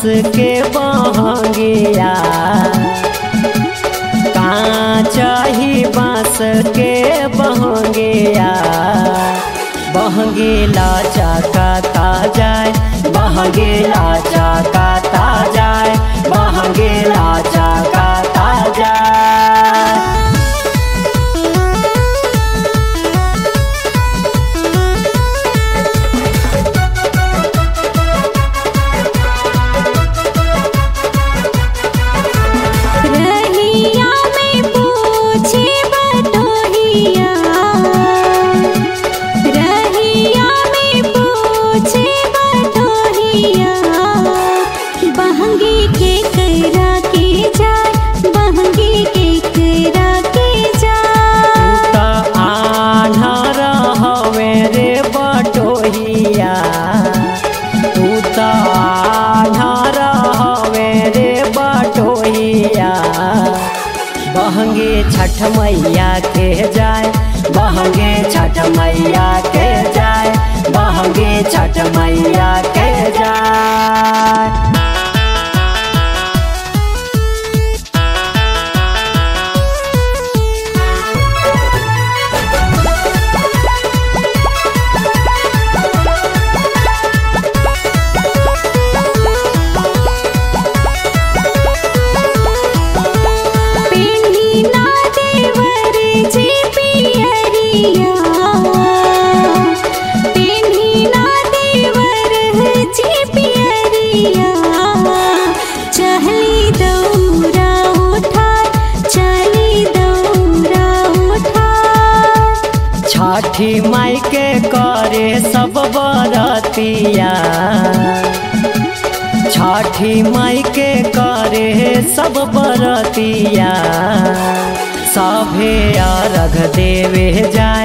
के बहंगिया कांचही बांस के बहंगिया बहंगीला चाकाता जाए बहंगीला चाकाता जाए बहंगीला चाकाता जाए रहिया में पूछे बटोहिया रहिया में पूछे बटोहिया बहंगी के करा के जाए बहंगी के करा के जाए त आन्हर हवे रे बटोहिया तू त आन्हर हवे रे बटोहिया बहंगे छठ मैया के जाए बहंगे छठ मैया के जाए बहंगे छठ मैया के जाए पेन्ही ना देवर जी पियरिया पेन्ही ना देवर जी पियरिया चहली दौरा उठा चली दौरा उठा छठी माई के करे सब बरतिया छठी माई के करे सब बरतिया सभे अर्घ देवे जाए